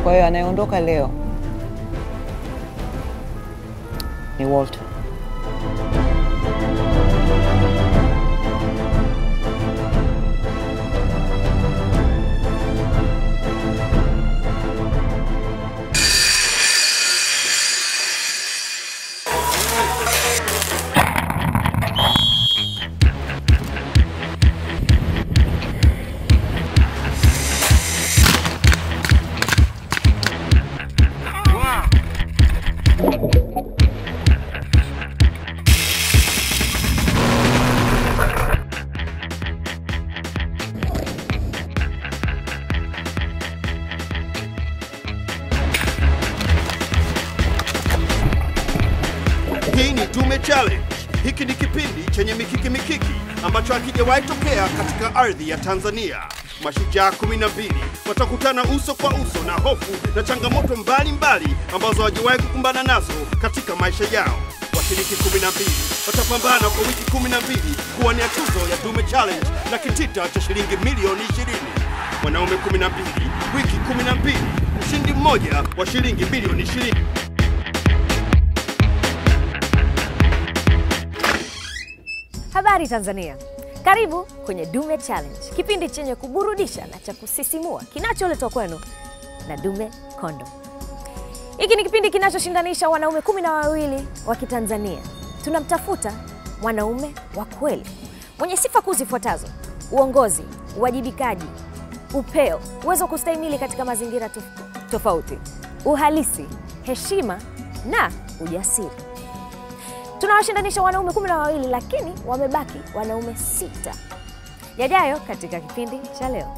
Kwa hiyo anayeondoka leo ni Walter. Hii ni Dume Challenge. Hiki ni kipindi chenye mikiki mikiki ambacho hakijawahi tokea katika ardhi ya Tanzania. Mashujaa 12 watakutana uso kwa uso na hofu na changamoto mbalimbali ambazo hawajawahi kukumbana nazo katika maisha yao. Washiriki 12 watapambana kwa wiki 12 kuwania tuzo ya Dume Challenge na kitita cha shilingi milioni 20. Wanaume 12 wiki 12, mshindi mmoja wa shilingi milioni 20. Habari Tanzania, karibu kwenye Dume Challenge, kipindi chenye kuburudisha na cha kusisimua kinacholetwa kwenu na Dume Kondom. Hiki ni kipindi kinachoshindanisha wanaume kumi na wawili wa Kitanzania. Tunamtafuta mwanaume wa kweli mwenye sifa kuu zifuatazo: uongozi, uwajibikaji, upeo, uwezo wa kustahimili katika mazingira tof- tofauti, uhalisi, heshima na ujasiri. Tunawashindanisha wanaume kumi na wawili lakini wamebaki wanaume sita. Yajayo katika kipindi cha leo.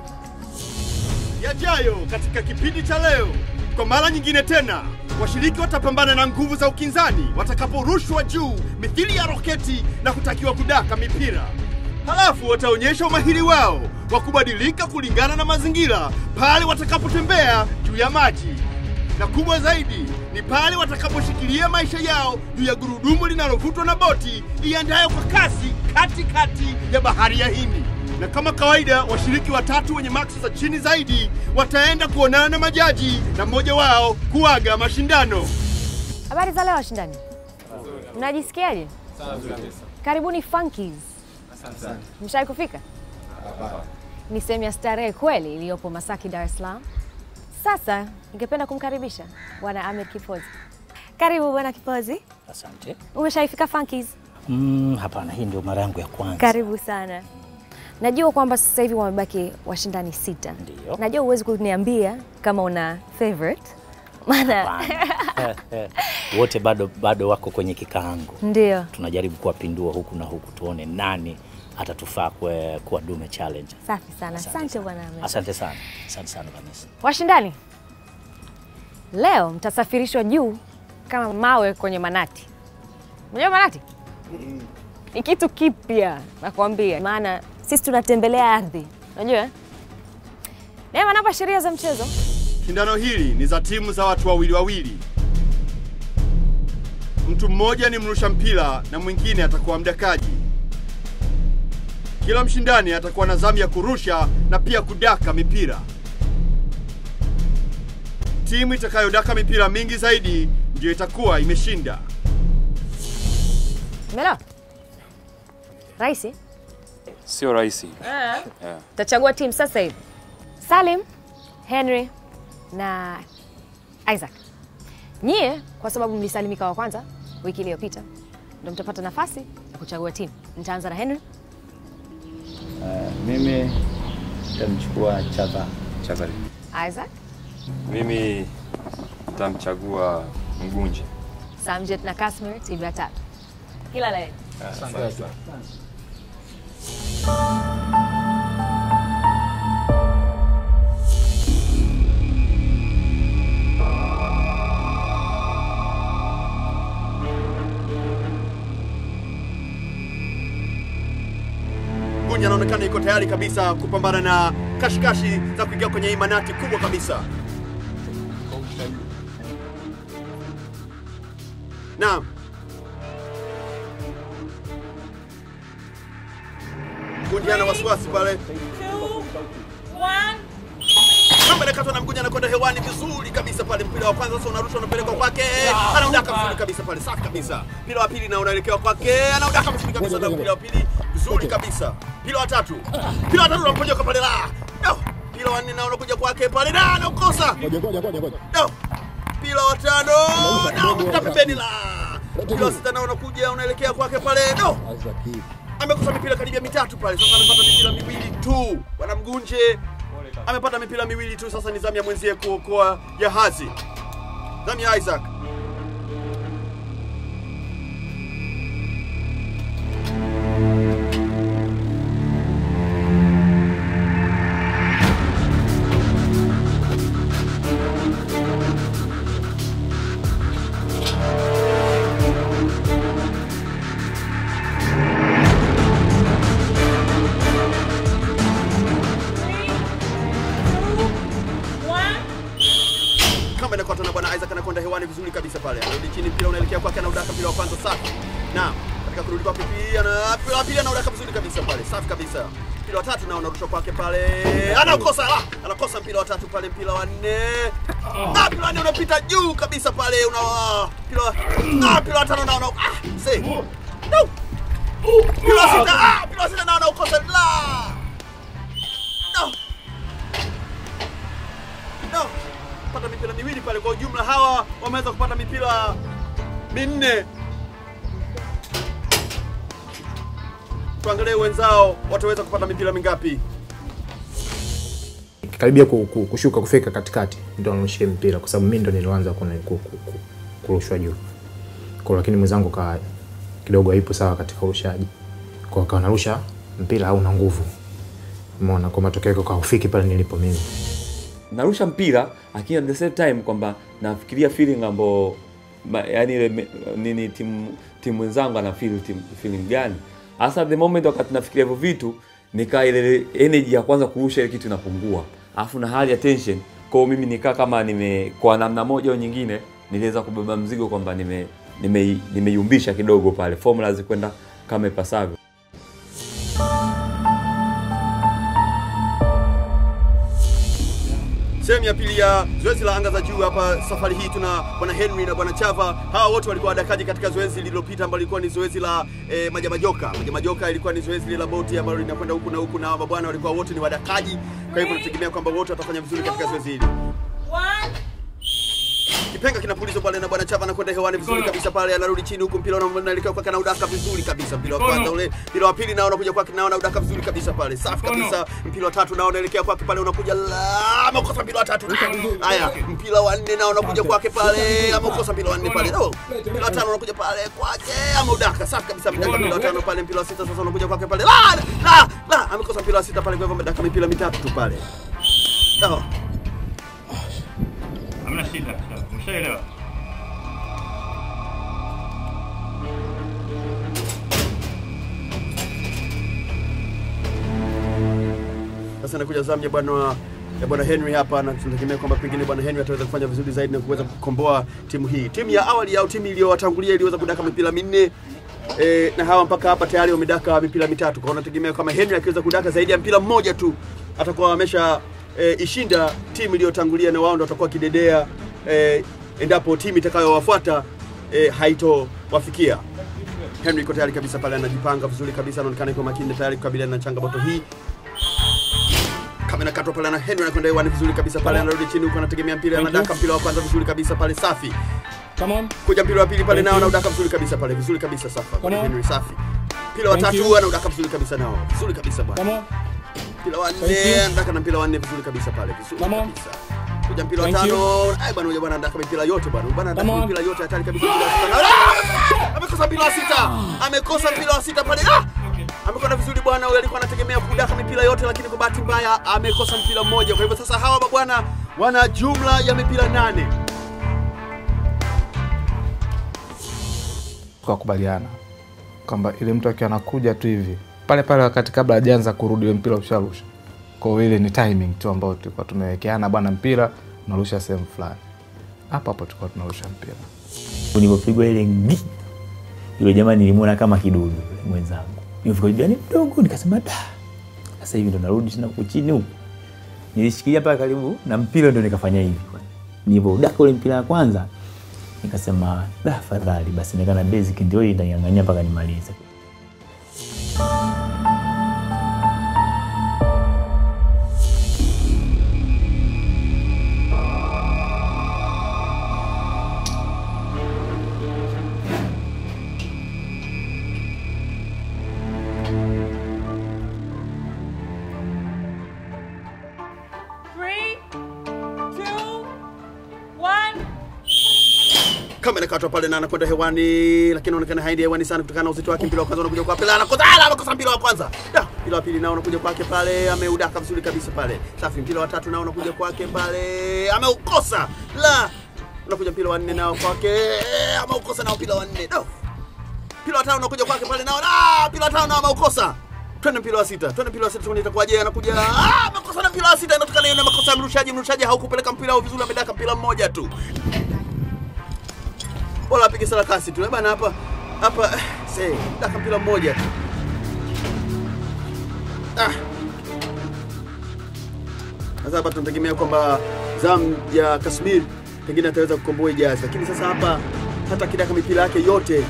yajayo katika kipindi cha leo. Kwa mara nyingine tena, washiriki watapambana na nguvu za ukinzani watakaporushwa juu mithili ya roketi na kutakiwa kudaka mipira. Halafu wataonyesha umahiri wao wa kubadilika kulingana na mazingira pale watakapotembea juu ya maji, na kubwa zaidi ni pale watakaposhikilia maisha yao juu ya gurudumu linalovutwa na boti iendayo kwa kasi katikati ya bahari ya Hindi na kama kawaida washiriki watatu wenye maksi za chini zaidi wataenda kuonana na majaji na mmoja wao kuaga mashindano. Habari za leo washindani, mnajisikiaje? Karibuni Funkies. Mshai kufika? Ni sehemu ya starehe kweli iliyopo Masaki, Dar es Salaam. Sasa ningependa kumkaribisha Bwana Ahmed Kipozi. Karibu Bwana Kipozi. Asante. Umeshaifika Funkies? Mm, hapana, hii ndio mara yangu ya kwanza. Karibu sana. Najua kwamba sasa hivi wamebaki washindani sita. Ndio. Najua huwezi kuniambia kama una favorite, maana Hapana. Wote bado bado wako kwenye kikaango. ndio Tunajaribu kuwapindua huku na huku tuone nani atatufaa kuwa, kuwa Dume Challenge. safi sana. Asante Bwana Ahmed. Asante sana. Asante sana Vanessa. Washindani, leo mtasafirishwa juu kama mawe kwenye manati. Unajua manati ni kitu kipya nakwambia, maana sisi tunatembelea ardhi, unajua eh? Neema, napa sheria za mchezo. Shindano hili ni za timu za watu wawili wawili. Mtu mmoja ni mrusha mpira na mwingine atakuwa mdakaji. Kila mshindani atakuwa na zamu ya kurusha na pia kudaka mipira. Timu itakayodaka mipira mingi zaidi ndiyo itakuwa imeshinda. Umeelewa? Rahisi. Sio rahisi. Tachagua timu sasa hivi. Salim, Henry na Isaac. Nyie kwa sababu mlisalimika wa kwanza wiki iliyopita, ndio mtapata nafasi ya kuchagua timu. Nitaanza na Henry. Mimi nitamchukua Chava. Chazali. Isaac, Mimi nitamchagua Mgunje. Samjet na Kasmir, timu ya tatu. Kila la heri. Gunja anaonekana iko tayari kabisa kupambana na kashikashi za kuingia kwenye imanati kubwa kabisa. Naam. Gunja ana wasiwasi pale. Kamba na inakatwa na mguja anakwenda hewani vizuri kabisa pale. Mpira wa kwanza sasa unarushwa unapelekwa kwake, anaudaka vizuri kabisa pale, safi kabisa. Mpira wa pili na unaelekewa kwake, anaudaka vizuri kabisa na mpira wa pili vizuri kabisa. Mpira wa tatu, mpira wa tatu unapojoka pale la no. Mpira wa nne na unakuja kwake pale na anaukosa no. Mpira wa tano na unakuja pembeni la mpira wa sita na unakuja unaelekea kwake pale no amekosa mipira karibia mitatu pale. Sasa amepata mipira miwili tu, bwana Mgunje amepata mipira miwili tu. Sasa ni zamu ya mwenzie kuokoa jahazi, zamu ya Isaac. kama inakota na bwana Isaac anakwenda hewani vizuri kabisa pale, anarudi chini, mpira unaelekea kwake, anaudaka mpira wa kwanza safi. Naam, katika kurudi kwake pia na mpira wa pili anaudaka vizuri kabisa pale, safi kabisa. Mpira wa tatu nao unarushwa kwake pale, anakosa la, anakosa mpira wa tatu pale, mpira wa nne na mpira wa nne unapita juu kabisa pale, una mpira wa na mpira wa tano nao una ah, say no mpira wa sita ah, mpira wa sita nao unaukosa la no no kupata mipira miwili pale. Kwa ujumla hawa wameweza kupata mipira minne. Tuangalie wenzao wataweza kupata mipira mingapi. karibia ku- ku- kushuka kufika katikati ndo anushie mpira kwa sababu mi ndo nilianza kuna- ku- ku- ku- kurushwa juu kwa lakini mwenzangu ka kidogo haipo sawa katika urushaji kwa akawa narusha mpira hauna nguvu umeona kwa matokeo yake kaufiki pale nilipo mimi narusha mpira lakini at the same time kwamba nafikiria feeling ambao ma- yani ile me- nini timu timu wenzangu ana feel team feeling gani hasa at the moment wakati nafikiria hivyo vitu nikaa ile energy ya kwanza kurusha ile kitu inapungua alafu na hali ya tension kwao mimi nikaa kama nime kwa namna moja au nyingine niliweza kubeba mzigo kwamba nime nime- nimeyumbisha kidogo pale formula zikwenda kama ipasavyo Sehemu ya pili ya zoezi la anga za juu hapa safari hii tuna bwana Henry na bwana Chava. Hawa wote walikuwa wadakaji katika zoezi lililopita ambalo lilikuwa ni zoezi la eh, majamajoka. Majamajoka ilikuwa ni zoezi lile la boti ambalo linakwenda huku na huku, na hawa mabwana walikuwa wote ni wadakaji. Kwa hivyo tunategemea kwamba wote watafanya vizuri katika zoezi hili. Kipenga kinapulizwa pale na bwana Chava anakwenda hewani vizuri kabisa pale, anarudi chini huku, mpira unaelekea kwake na udaka vizuri kabisa. Mpira wa kwanza ule, mpira wa pili nao unakuja kwake nao na udaka vizuri kabisa pale, safi kabisa. Mpira wa tatu nao unaelekea kwake pale, unakuja la amekosa mpira wa tatu. Haya, mpira wa nne nao unakuja kwake pale, amekosa mpira wa nne pale. Oh, mpira wa tano unakuja pale kwake, ameudaka safi kabisa. Amedaka mpira wa tano pale, mpira wa sita sasa unakuja kwake pale, la la la, amekosa mpira wa sita pale, kwa hivyo amedaka mipira mitatu tu pale. Oh. Hamna shida, umeshaelewa. Sasa inakuja zamu ya bwana ya bwana Henry hapa, na tunategemea kwamba pengine bwana Henry ataweza kufanya vizuri zaidi na kuweza kukomboa timu hii. Timu ya awali au timu iliyowatangulia iliweza kudaka mipira minne e, na hawa mpaka hapa tayari wamedaka mipira mitatu. Kwa hiyo nategemea kama Henry akiweza kudaka zaidi ya mpira mmoja tu atakuwa amesha e, ishinda timu iliyotangulia, na wao ndio watakuwa kidedea e, endapo timu itakayowafuata e, haitowafikia. Henry iko tayari kabisa pale, anajipanga vizuri kabisa, anaonekana yuko makini tayari kukabiliana na changamoto hii kama inakatwa pale na Henry anakwenda hewani vizuri kabisa pale, anarudi chini huko, anategemea mpira, anadaka mpira wa kwanza vizuri kabisa pale, safi. Kuja mpira wa pili pale nao anaudaka vizuri kabisa pale, vizuri kabisa safa pale, Henry safi. Mpira wa tatu anaudaka vizuri kabisa nao, vizuri kabisa bwana. Mpira wa nne anadaka na mpira wa nne vizuri kabisa pale, vizuri kabisa. Kuja mpira wa tano, ai bwana, huyo bwana anadaka mipira yote bwana, bwana anadaka mipira yote hatari kabisa. mpira wa sita na- Ah! Amekosa mpira wa sita, amekosa mpira wa sita pale, ah! amekwenda vizuri bwana. Huyo alikuwa anategemea kudaka mipira yote, lakini kwa bahati mbaya amekosa mpira mmoja. Kwa hivyo sasa hawa mabwana wana jumla ya mipira nane. tukakubaliana kwamba ile mtu akiwa anakuja tu hivi pale pale wakati kabla hajaanza kurudi ule mpira usharusha kwa hiyo ile ni timing tu ambayo tulikuwa tumewekeana bwana mpira unarusha sehemu fulani hapo hapo tulikuwa tunarusha mpira Nilipopigwa ile ngi, yule jamaa nilimwona kama kidudu yule mwenzangu. Nilifika jirani mdogo nikasema da. Sasa hivi ndo narudi tena huku chini huku. nilishikilia pale karibu na mpira, ndio nikafanya hivi. Nilivyodaka ule mpira wa kwanza, nikasema da, fadhali basi, nikana basic ndio hii ndang'ang'ania mpaka nimalize. Three, two, one. kama inakatwa pale na anakwenda hewani, lakini inaonekana haendi hewani sana kutokana na uzito wake. Mpira wa kwanza unakuja kwa pale, anakosa ala, anakosa mpira wa kwanza. Da, mpira wa pili nao unakuja kwake pale, ameudaka vizuri kabisa pale. Safi, mpira wa tatu nao unakuja kwake pale, ameukosa. La, unakuja mpira wa nne nao kwake, ameukosa nao mpira wa nne. Da, mpira wa tano unakuja kwake pale nao, da, mpira wa tano nao ameukosa. Twende mpira wa sita, twende mpira wa sita, tuone itakuwaje. Anakuja ah, makosa na mpira wa sita, inatokana na makosa ya mrushaji. Mrushaji haukupeleka mpira au vizuri, amedaka mpira mmoja tu bora apige sarakasi tu Eh bana, hapa hapa eh, se daka mpira mmoja tu ah. Sasa hapa tunategemea kwamba zamu ya Kasmir pengine ataweza kukomboa Ijazi, lakini sasa hapa hata kidaka mipira yake yote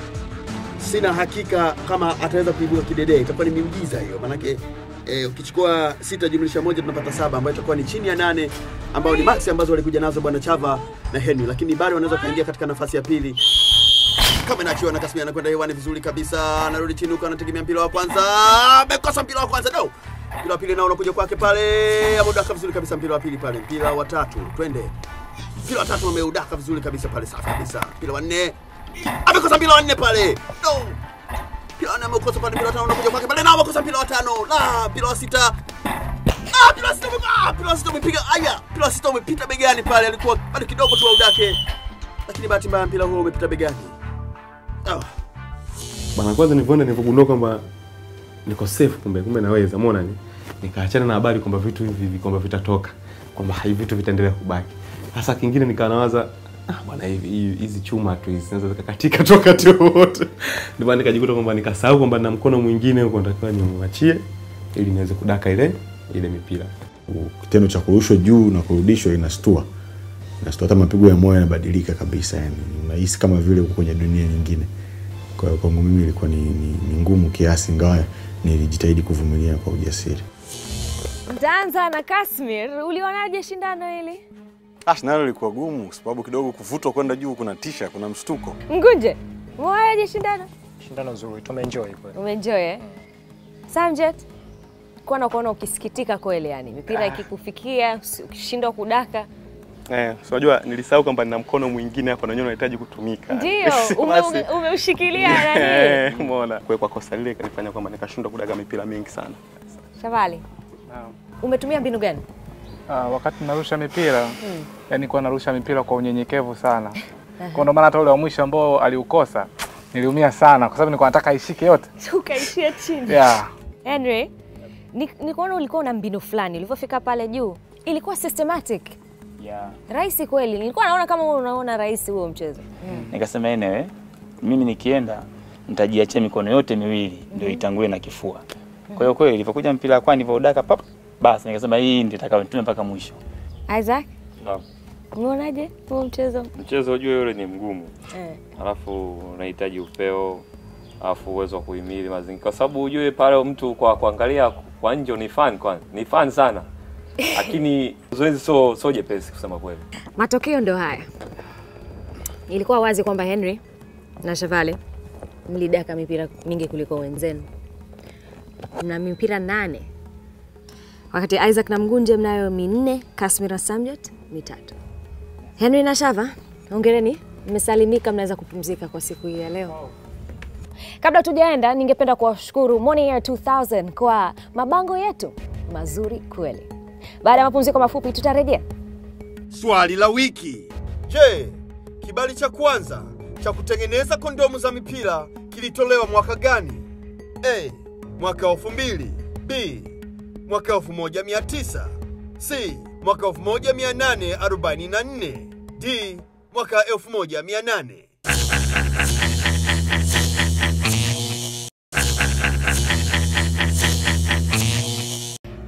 sina hakika kama ataweza kuibuka kidedee. Itakuwa ni miujiza hiyo, manake eh, ukichukua sita jumlisha moja tunapata saba ambayo itakuwa ni chini ya nane ambao ni maxi ambazo walikuja nazo bwana Chava na Henry, lakini bado wanaweza kuingia katika nafasi ya pili kama inachiwa na Kasmir anakwenda hewani vizuri kabisa, anarudi chini huko, anategemea mpira wa kwanza, amekosa mpira wa kwanza no. Mpira wa pili nao unakuja kwake pale, ameudaka vizuri kabisa mpira wa pili pale, mpira wa tatu, twende mpira wa tatu ameudaka vizuri kabisa pale, safi kabisa. Mpira wa nne amekosa mpira wa nne pale, no. Mpira wa nne amekosa pale, mpira wa tano unakuja kwake pale, na amekosa mpira wa tano, la mpira wa sita Ah, mpira wa sita ume- ah, mpira wa sita umepiga aya, mpira wa sita umepita begani pale, alikuwa bado kidogo tu audake, lakini bahati mbaya mpira huo umepita begani. Ah. bana kwanza nilivyoenda nilivyogundua kwamba niko safe kumbe kumbe naweza umeona ni nikaachana na habari kwamba vitu hivi hivi kwamba vitatoka kwamba hivi vitu vitaendelea kubaki sasa kingine nikawa nawaza ah bwana hivi hivi- hizi chuma tu hizi zinaweza zikakatika tu wakati wowote ndio maana nikajikuta kwamba nikasahau kwamba na mkono mwingine huko natakiwa nimwachie ili niweze kudaka ile ile mipira kitendo cha kurushwa juu na kurudishwa inastua inastua hata mapigo ya moyo yanabadilika kabisa yani unahisi kama vile uko kwenye dunia nyingine kwa hiyo kwangu mimi ilikuwa ni, ni, ni ngumu kiasi ingawa nilijitahidi kuvumilia kwa ujasiri Mtaanza na Kasmir, ulionaje shindano hili? Ah, shindano lilikuwa gumu kwa sababu kidogo kuvutwa kwenda juu kuna tisha, kuna mshtuko. Ngunje, umeonaje shindano? Shindano zuri, tumeenjoy kweli. Umeenjoy eh? Samjet, kuwa na kuona ukisikitika kweli, yani mipira ikikufikia usi- ukishindwa kudaka, eh so unajua nilisahau kwamba nina mkono mwingine hapo na wenyewe unahitaji kutumika ndio ume, Basi- ume, umeushikilia nani? Eh, umeona kwa kwa kosa lile kanifanya kwamba nikashindwa kudaga mipira mingi sana Shavali, umetumia mbinu gani? Ah, wakati narusha mipira Mm. yani kuwa narusha mipira kwa unyenyekevu sana. Kwa ndo maana hata ule wa mwisho ambao aliukosa niliumia sana kwa sababu nilikuwa nataka aishike yote. Ukaishia chini. Yeah. Henry, ni, ni kuona ulikuwa una mbinu fulani ulivyofika pale juu, ilikuwa systematic Yeah. rahisi kweli. Nilikuwa naona kama wewe unaona rahisi huo mchezo Nikasema enewe, mimi nikienda nitajiachia mikono yote miwili ndio itangulie na kifua. Kwa hiyo kweli ilivyokuja mpira kwa nilivyoudaka pap, basi nikasema hii ndio itakayotume mpaka mwisho. Isaac, Naam. umeonaje huo mchezo? Mchezo ujue yule ni mgumu, Eh. alafu unahitaji upeo, alafu uwezo wa kuhimili mazingira, kwa sababu ujue pale mtu kwa kuangalia kwa nje ni fan kwanza, ni fan sana, lakini zoezi so so jepesi kusema kweli. Matokeo ndio haya. Ilikuwa wazi kwamba Henry na Shavale mlidaka mipira mingi kuliko wenzenu. Mna mipira nane, wakati Isaac na Mgunje mnayo minne, Kasmir na Samjot mitatu. Henry na Shava, hongereni, mmesalimika, mnaweza kupumzika kwa siku hii ya leo. Kabla tujaenda, ningependa kuwashukuru Morning Air 2000 kwa mabango yetu mazuri kweli. Baada ya mapumziko mafupi, tutarejea. Swali la wiki. Je, kibali cha kwanza cha kutengeneza kondomu za mipira kilitolewa mwaka gani? A. Mwaka elfu mbili. B. Mwaka 1900. C. Mwaka 1844. D. Mwaka 1800.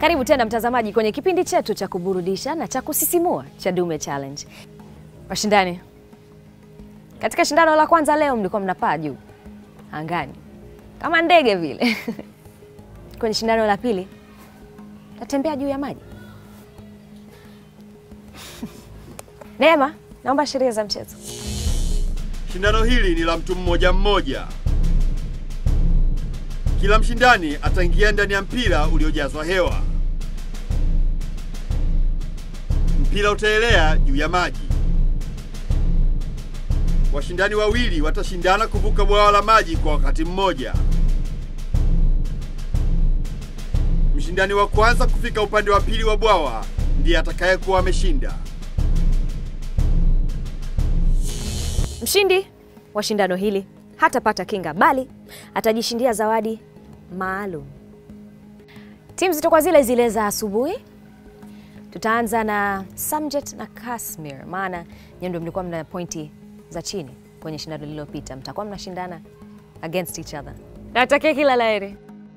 Karibu tena mtazamaji kwenye kipindi chetu cha kuburudisha na cha kusisimua cha Dume Challenge. Washindani, katika shindano la kwanza leo mlikuwa mnapaa juu angani kama ndege vile. kwenye shindano la pili tatembea juu ya maji. Neema, naomba sheria za mchezo. Shindano hili ni la mtu mmoja mmoja. Kila mshindani ataingia ndani ya mpira uliojazwa hewa. Mpira utaelea juu ya maji. Washindani wawili watashindana kuvuka bwawa la maji kwa wakati mmoja. Mshindani wa kwanza kufika upande wa pili wa bwawa ndiye atakayekuwa ameshinda. Mshindi wa shindano hili hatapata kinga bali atajishindia zawadi maalum. Timu zitakuwa zile zile za asubuhi. Tutaanza na Samjet na Kasmir, maana nyinyi ndio mlikuwa mna pointi za chini kwenye shindano lililopita, mtakuwa mnashindana against each other. Natakia kila la heri.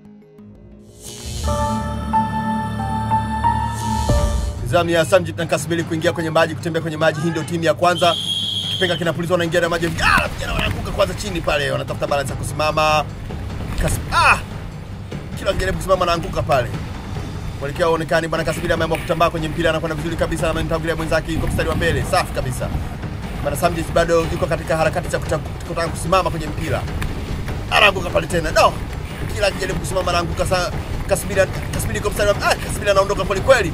Zamu ya Samjit na Kasbili kuingia kwenye maji, kutembea kwenye maji. Hii ndio timu ya kwanza. Kipenga kinapulizwa, wanaingia na maji. Ah, vijana wanaanguka kwanza chini pale, wanatafuta balance ya kusimama. Kas ah! Kila akijaribu kusimama anaanguka pale. Mwelekeo haonekani. Bwana Kasbili ameamua kutambaa kwenye mpira, anakwenda vizuri kabisa, amemtangulia mwenzake, yuko mstari wa mbele, safi kabisa. Bwana Samjit bado yuko katika harakati za kuta- kutaka kusimama kwenye mpira, anaanguka pale tena. No, kila akijaribu kusimama anaanguka. Sa Kasbili Kasbili yuko mstari wa ah, Kasbili anaondoka kweli kweli.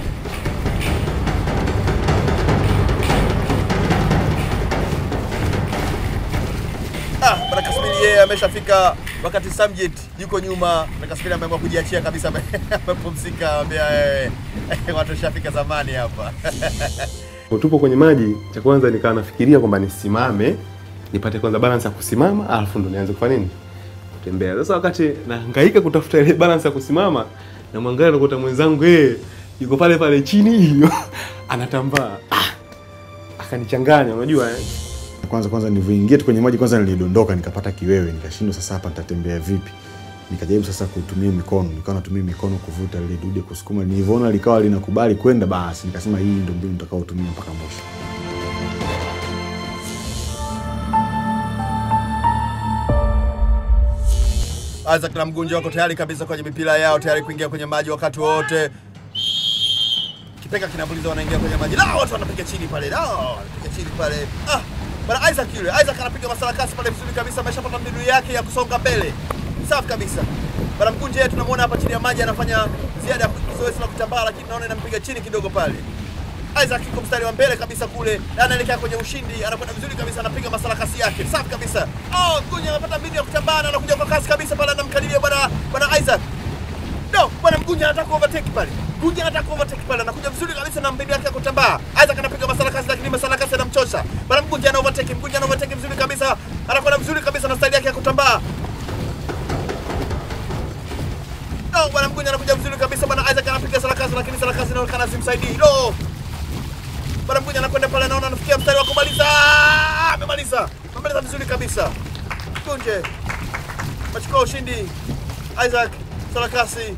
Ah, bwana Kasmili yeye ameshafika wakati Samjit yuko nyuma na Kasmili ameamua kujiachia kabisa, ame- amepumzika, ambia eh, watu washafika zamani hapa. Tupo kwenye maji, cha kwanza nikawa nafikiria kwamba nisimame nipate kwanza balance ya kusimama, alafu ndo nianze kufanya nini, kutembea. Sasa wakati nahangaika kutafuta ile balance ya kusimama, na mwangalia nakuta mwenzangu yeye yuko pale pale chini hiyo anatambaa, ah, akanichanganya, unajua eh? Kwanza kwanza nilivyoingia tu kwenye maji kwanza nilidondoka nikapata kiwewe, nikashindwa sasa hapa nitatembea vipi. Nikajaribu sasa kutumia mikono, nikawa natumia mikono kuvuta lile dude kusukuma. Nilivyoona likawa linakubali kwenda, basi nikasema hii ndio mbinu nitakayotumia mpaka mwisho. Isaac na mgunja wako tayari kabisa kwenye mipira yao, tayari kuingia kwenye maji wakati wote. Kipenga kinapuliza, wanaingia kwenye maji. La, watu wanapiga chini pale, la, wanapiga chini pale. Ah, bwana Isaac yule, Isaac anapiga masarakasi pale vizuri kabisa, ameshapata mbinu yake ya kusonga mbele. Safi kabisa. Bwana mgunja yeye tunamwona hapa chini ya maji anafanya ziada ya zoezi la kutambaa, lakini naona inampiga chini kidogo pale. Isaac yuko mstari wa mbele kabisa kule na anaelekea kwenye ushindi, anakwenda vizuri kabisa, anapiga masarakasi yake safi kabisa. Oh, Mgunya amepata mbinu ya kutambaa na anakuja kwa kasi kabisa pale, anamkaribia bwana bwana Isaac. No, bwana Mgunya anataka overtake pale. Mgunya anataka overtake pale, anakuja vizuri kabisa na mbinu yake ya kutambaa. Isaac anapiga masarakasi, lakini masarakasi yanamchosha. Bwana Mgunya ana overtake, Mgunya ana overtake vizuri kabisa, anakwenda vizuri kabisa na style yake ya kutambaa. No, bwana Mgunya anakuja vizuri kabisa, bwana Isaac anapiga sarakasi, lakini sarakasi inaonekana simsaidii. No, Bwana Mgunya anakwenda pale, naona anafikia mstari wa kumaliza. Ah, Amemaliza, amemaliza vizuri kabisa. Kunje machukua ushindi. Isaac Sarakasi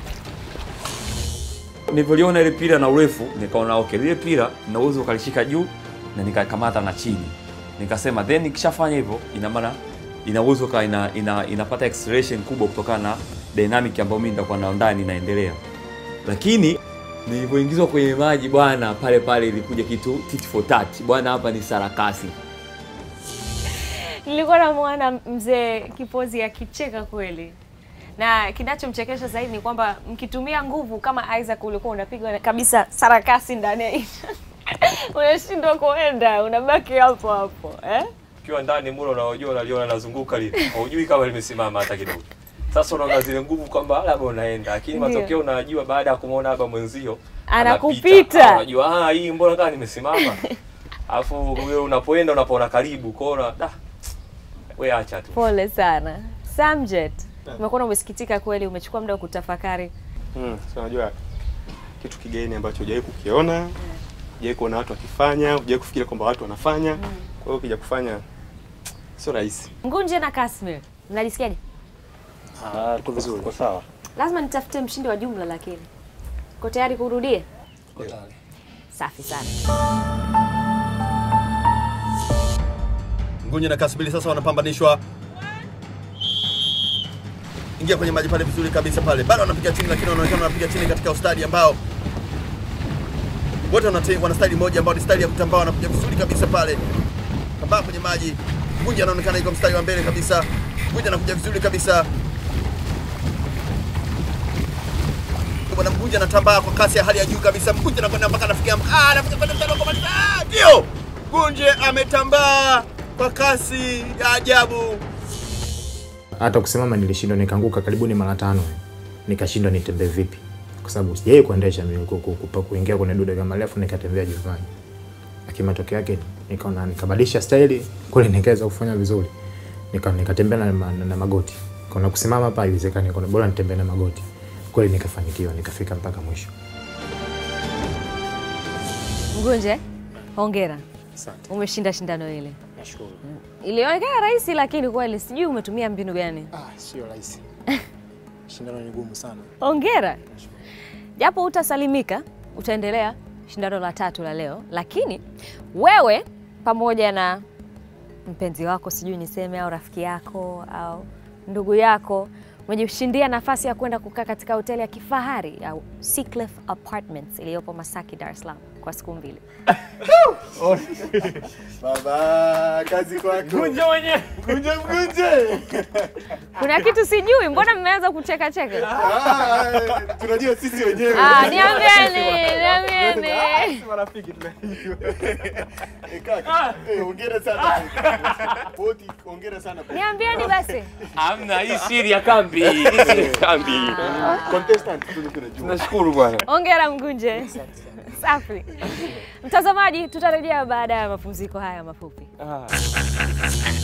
Nilivyoliona ile pira na urefu nikaona okay, lile pira na uwezo ukalishika juu na nikakamata na chini, nikasema then nikishafanya hivyo, ina maana ina uwezo ka ina, ina, inapata acceleration kubwa kutokana na dynamic ambayo mimi nitakuwa nayo ndani inaendelea. Lakini nilivyoingizwa kwenye maji bwana, pale pale ilikuja kitu tit for tat bwana, hapa ni sarakasi. Nilikuwa namwona mzee Kipozi akicheka kweli, na kinachomchekesha zaidi ni kwamba mkitumia nguvu kama Isaac ulikuwa unapigwa kabisa sarakasi ndani ya unashindwa kuenda, unabaki hapo hapo eh? Ukiwa ndani mule unaojua unaliona nazunguka lile. Hujui kama limesimama hata kidogo. Sasa unaona zile nguvu kwamba labda unaenda, lakini Ndio. matokeo unajua baada ya kumuona labda mwenzio Anakupita. anapita. Ah, Unajua ah, hii mbona kama nimesimama. Alafu wewe unapoenda unapoona karibu kona da. Wewe acha tu. Pole sana Samjet, umekuwa umesikitika kweli, umechukua muda wa kutafakari. Mm, so unajua kitu kigeni ambacho hujawahi kukiona, hujawahi kuona watu wakifanya, hujawahi kufikiria kwamba watu wanafanya. Kwa hiyo ukija kufanya sio rahisi. Ngunje na Kasmir, mnajisikiaje? Ah, tuko vizuri. Tuko sawa. Lazima nitafute mshindi wa jumla, lakini Uko tayari kurudia? Safi sana. Ngunye na Kasbili sasa wanapambanishwa. Ingia kwenye maji pale vizuri kabisa pale. Bado wanapiga chini lakini wanaonekana wanapiga chini katika ustadi ambao wote wana wana staili moja ambao ni staili ya kutambaa, wanapiga vizuri kabisa pale. Kambaa kwenye maji. Ngunje anaonekana yuko mstari wa mbele kabisa. Ngunje anakuja vizuri kabisa. Bwana Mgunje anatambaa kwa kasi ya hali ya juu kabisa. Mgunje anakwenda mpaka anafikia ah, anafika kwenda mstari wa kumaliza. Ah, Ndio. Mgunje ametambaa kwa kasi ya ajabu. hata kusimama nilishindwa nikaanguka karibuni mara tano nikashindwa nitembee vipi kwa sababu sijai kuendesha mimi ku- ku- kupa- kuingia kwenye dude kama refu nikatembea juvani lakini matokeo yake nikaona nikabadilisha staili kule nikaweza kufanya vizuri nika nikatembea na, na, na magoti kuna kusimama hapa haiwezekani kuna bora nitembee na magoti kweli nikafanikiwa nikafika mpaka mwisho Mgunje, hongera. Asante. Umeshinda shindano ile. Nashukuru. Ilionekana rahisi lakini kweli sijui umetumia mbinu gani. Ah, sio rahisi. Shindano ni gumu sana. Hongera. Japo utasalimika, utaendelea shindano la tatu la leo, lakini wewe pamoja na mpenzi wako, sijui niseme, au rafiki yako au ndugu yako umejishindia nafasi ya kwenda kukaa katika hoteli ya kifahari ya Seacliff Apartments iliyopo Masaki, Dar es Salaam kwa siku mbili. Baba, kazi kwako. Mgunje mwenyewe. Mgunje mgunje. Kuna kitu sijui, mbona mmeanza kucheka cheka? Ah, tunajua sisi wenyewe. Ah, niambieni, niambieni. Marafiki Eh, kaka, eh, hongera sana. Boti, hongera sana. Niambieni basi. Hamna, hii siri ya kambi. Hii siri ya kambi. Contestant tu tunajua. Tunashukuru bwana. Hongera Mgunje. Safi. Mtazamaji, tutarejea baada ya mapumziko haya mafupi. Ah.